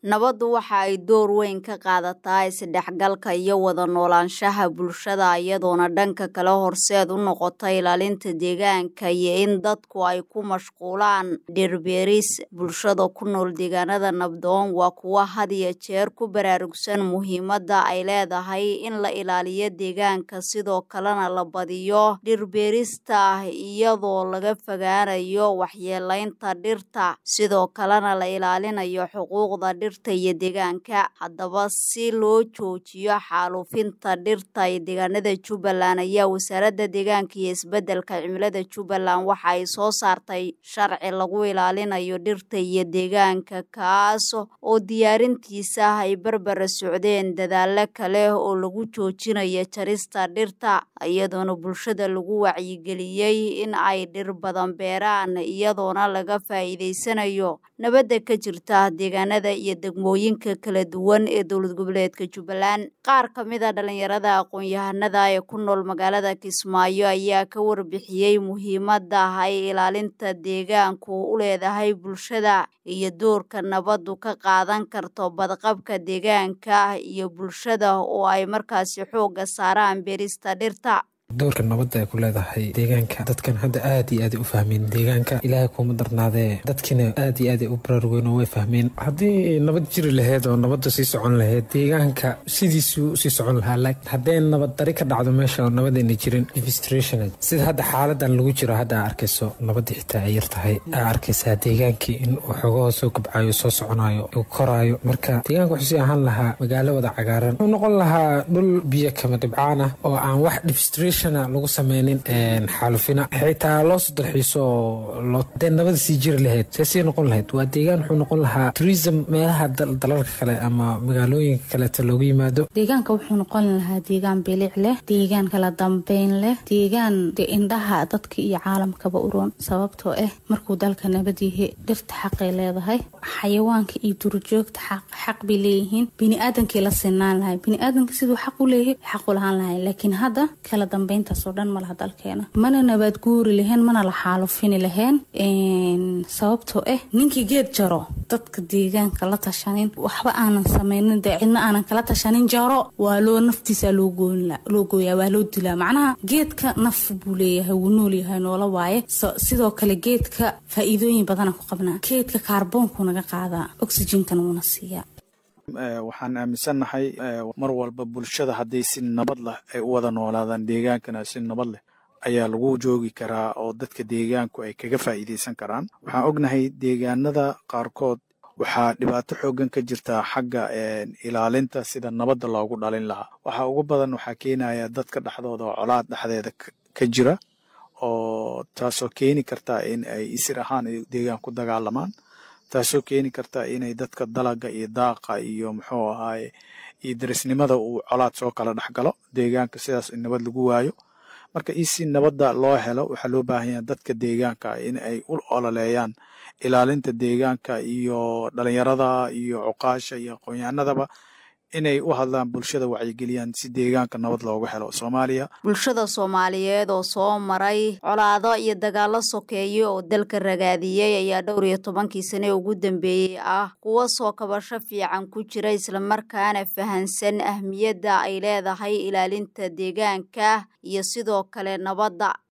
nabaddu waxa ay door weyn ka qaadataa isdhexgalka iyo wada noolaanshaha bulshada iyadoona dhanka kale horseed u noqota ilaalinta deegaanka iyo in dadku ay ku mashquulaan dhirbeeris bulshada ku nool deegaanada nabdoon waa kuwa had iyo jeer ku baraarugsan muhiimadda ay leedahay in la ilaaliyo deegaanka sidoo kalena la badiyo dhirbeerista iyadoo laga fogaanayo waxyeelaynta dhirta sidoo kalena la ilaalinayo xuquuqda dhirta iyo deegaanka haddaba si loo joojiyo xaaluufinta dhirta ee deegaanada jubbaland ayaa wasaaradda deegaanka iyo isbeddelka cimilada jubbaland waxa ay soo saartay sharci lagu ilaalinayo dhirta iyo deegaanka kaas oo diyaarintiisa ay barbara socdeen dadaalo kale oo lagu joojinayo jarista dhirta iyadoona bulshada lagu wacyigeliyey in ay dhir badan beeraan iyadoona laga faa'iidaysanayo nabadda ka jirta deegaanada iyo degmooyinka kala duwan ee dowlad goboleedka jubbaland qaar ka mid a dhalinyarada aqoon-yahanada ee ku nool magaalada kismaayo ayaa ka warbixiyey muhiimadda ay ilaalinta deegaanku u leedahay bulshada iyo doorka nabaddu ka qaadan karto badqabka deegaanka iyo bulshada oo ay markaasi xoogga saaraan beerista dhirta doorka nabadda ay ku leedahay deegaanka dadkan hadda aad iyo aaday u fahmeen deegaanka ilaahay kuma darnaadee dadkina aad iyo aaday u baraarugeen oo way fahmeen haddii nabad jiri laheyd oo nabadda sii socon laheyd deegaanka sidiisuu sii socon lahaa laakiin haddee nabad dari ka dhacdo meesha oo nabadayna jirin devistration sida hadda xaaladan lagu jiro hadda aa arkayso nabadda xitaa ay yar tahay aa arkaysaa deegaankii in uu xogahoo soo kobcayo soo soconayo uu koraayo marka deegaanka wuxuu sii ahaan lahaa magaalo wada cagaaran wuxuu noqon lahaa dhul biyo kama dhibcaan ah oo aan wax devistration lagu sameynin xaalufina xitaa loo soo dalxiiso dee nabada sii jiri lahayd see sii noqon lahayd waa deegaan wuxuu noqon lahaa turism meelaha dalalka kale ama magaalooyinka kaleeto loogu yimaado deegaanka wuxuu noqon lahaa deegaan bilic leh deegaan kala dambeyn leh deegaan de indhaha dadka iyo caalamkaba uroon sababtoo ah markuu dalka nabad yahay dhirta xaqay leedahay xayawaanka iyo duurjoogta xaq bay leeyihiin biniaadankii la sinaan lahay biniaadanka siduu xaq u leeyahay xaq u lahaan lahay laakiin hadda kala dambeyntaasoo dhan malaha dalkeena mana nabaad guuri laheen mana la xaalufini laheen sababtoo ah ninkii geed jaro dadka deegaanka la tashanin waxba aanan sameynin dee cidna aanan kala tashanin jaro waa loo naftiisa loo gooyaa waa loo dilaa macnaha geedka naf buu leeyahay wuu nool yahay noola waaye sidoo kale geedka faa-iidooyin badana ku qabnaa geedka kaarboonku naga qaadaa oxygenkana wuuna siiyaa waxaan aaminsannahay mar walba bulshada hadday si nabad leh ay u wada noolaadaan deegaankana si nabad leh ayaa lagu joogi karaa oo dadka deegaanku ay kaga faa'iidaysan karaan waxaan ognahay deegaanada qaarkood waxaa dhibaato xoogan ka jirta xagga ilaalinta sida nabadda loogu dhalin lahaa waxaa ugu badan waxaa keenaya dadka dhexdooda oo colaad dhexdeeda ka jira oo taasoo keeni karta in ay isir ahaan ay deegaan ku dagaalamaan taasoo keeni karta inay dadka dalaga iyo daaqa iyo muxuu ahaaye iyo darisnimada uu colaad soo kala dhex galo deegaanka sidaas in nabad lagu waayo marka io si nabadda loo helo waxaa loo baahan yaha dadka deegaanka in ay u ololeeyaan ilaalinta deegaanka iyo dhalinyarada iyo cuqaasha iyo aqoonyahanadaba inay u hadlaan bulshada wacyigeliyaan si deegaanka nabad loogu helo soomaaliya bulshada soomaaliyeed oo soo maray colaado iyo dagaalo sokeeye oo dalka ragaadiyey ayaa dhowr iyo tobankii sane ugu dambeeyey ah kuwa soo kabasho fiican ku jira islamarkaana fahansan ahmiyadda ay leedahay ilaalinta deegaanka iyo sidoo kale nabadda